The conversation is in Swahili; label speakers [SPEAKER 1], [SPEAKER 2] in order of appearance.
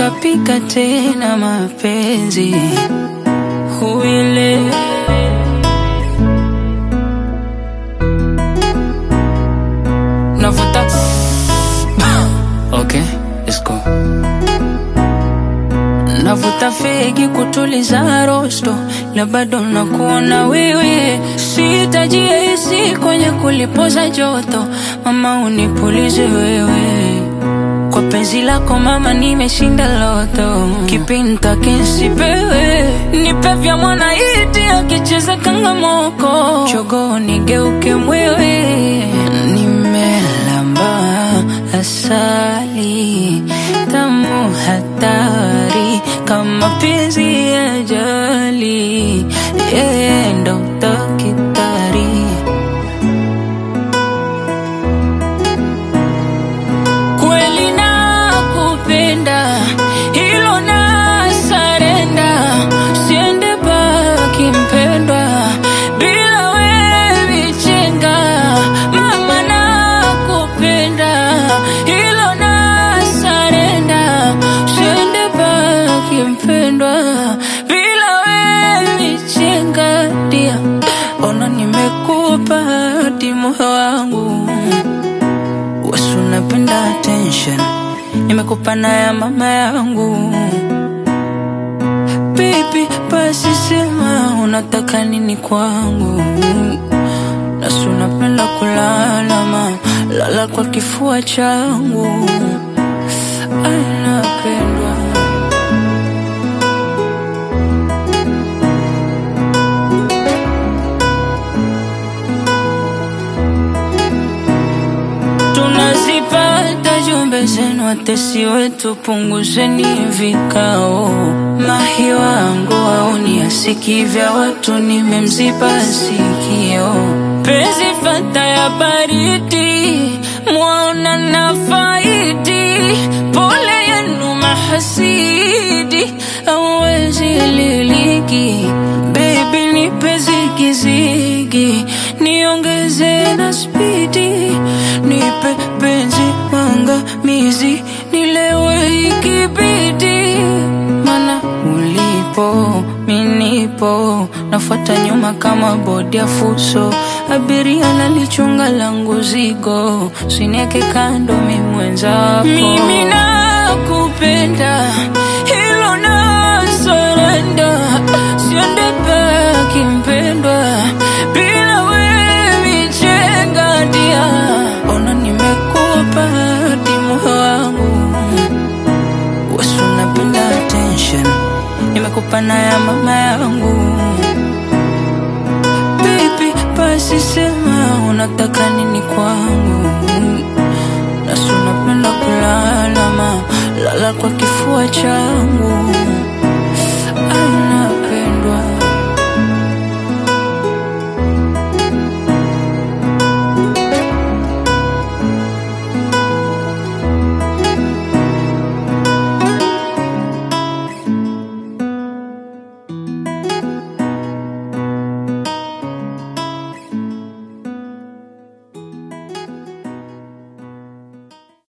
[SPEAKER 1] utapika tena mapenzi huile navuta okay, let's go. Navuta fegi kutuliza rosto, la bado nakuona wewe, sitajihisi kwenye kulipoza joto, mama unipulize wewe kwa penzi lako mama, nimeshinda loto, kipinta kinsipewe, nipe vya mwanaiti akicheza kangamoko, chogo nigeuke mwewe, nimelamba asali tamu hatari kama penzi ya jali, yeye ndo takitari kweli nakupenda, hilo na sarenda, siende baki mpendwa, bila wewe vichenga, mama nakupenda, hilo na sarenda, siende baki mpendwa, bila wewe vichenga, dia ona nimekupa hadi moyo wangu Wasu napenda attention Nimekupa na ya mama yangu Baby basi sema unataka nini kwangu Nasu napenda kulala ma Lala kwa kifua changu Ay, napendwa tunazipata jumbe zenu, watesi wetu, punguzeni vikao. Mahi wangu auni asiki vya watu, nimemziba sikio. Penzi fata ya baridi, mwaona na faidi, pole yenu mahasidi, awezi liliki. Baby nipe zigizigi, niongeze na spidi, nipe penzi mangamizi, nilewe ikibidi, mana ulipo minipo, nafuata nyuma kama bodi ya fuso, abiria nalichunga langu zigo, sinieke kando mi mwenzako, mimi nakupenda, hilo na surrender, siende baki mpendwa, bila wewe chenga dia, ona nimekupa hadi moyo wangu Wasu napenda attention Nimekupa na ya mama yangu Baby basi sema unataka nini kwangu Nasu napenda kulala ma Lala kwa kifua changu